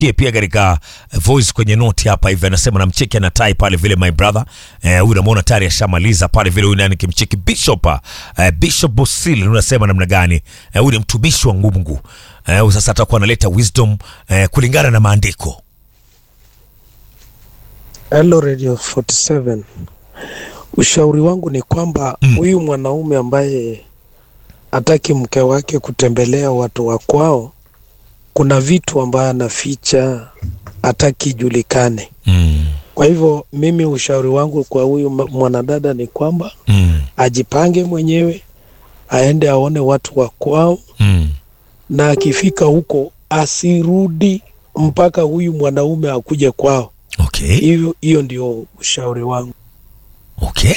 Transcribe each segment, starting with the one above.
Pia pia katika voice kwenye note hapa hivi anasema namcheki ana tai pale vile my brother. Eh, huyu namuona tayari ashamaliza pale vile huyu nani kimcheki Bishop eh, Bishop Bosil unasema namna gani? Eh, huyu ni mtumishi wa Mungu. Eh, huyu sasa atakuwa analeta wisdom eh, kulingana na maandiko. Hello Radio 47. Ushauri wangu ni kwamba huyu mwanaume ambaye hataki mke wake kutembelea watu wa kwao, kuna vitu ambayo anaficha, hataki ijulikane. Mm. Kwa hivyo mimi ushauri wangu kwa huyu ma- mwanadada ni kwamba Mm. ajipange mwenyewe, aende aone watu wa kwao, Mm. na akifika huko asirudi mpaka huyu mwanaume akuje kwao. Okay. Hiyo hiyo ndio ushauri wangu. Okay.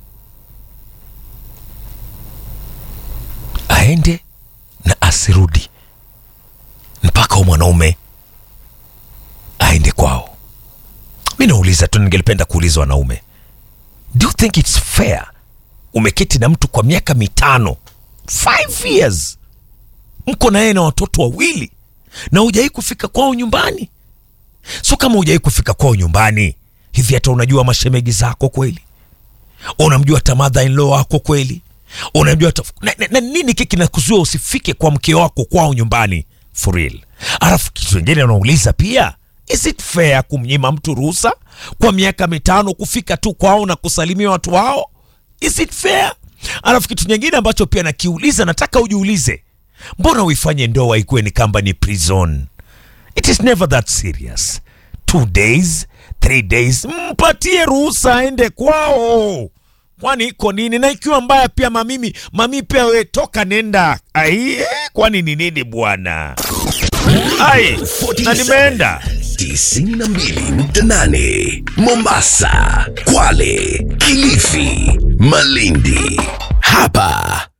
Aende na asirudi mpaka huyu mwanaume aende kwao. Mi nauliza tu, ningelipenda kuuliza wanaume, do you think it's fair? Umeketi na mtu kwa miaka mitano, five years, mko na yeye na watoto wawili, na hujawai kufika kwao nyumbani. So kama hujawai kufika kwao nyumbani, hivi hata unajua mashemegi zako kweli? unamjua hata mother in law wako kweli unamjua hata na, na, na nini kiki kinakuzua usifike kwa mke wako kwao nyumbani for real alafu kitu kingine unauliza pia is it fair kumnyima mtu ruhusa kwa miaka mitano kufika tu kwao na kusalimia watu wao is it fair alafu kitu nyingine ambacho pia nakiuliza nataka ujiulize mbona uifanye ndoa ikuwe ni kamba ni prison It is never that serious. Two days, three days, mpatie ruhusa aende kwao. Kwani iko nini? Na ikiwa mbaya pia mamimi, mami pia we toka nenda. Ai, eh, kwani ni nini bwana? Ai, na nimeenda. 92.8 Mombasa, Kwale, Kilifi, Malindi. Hapa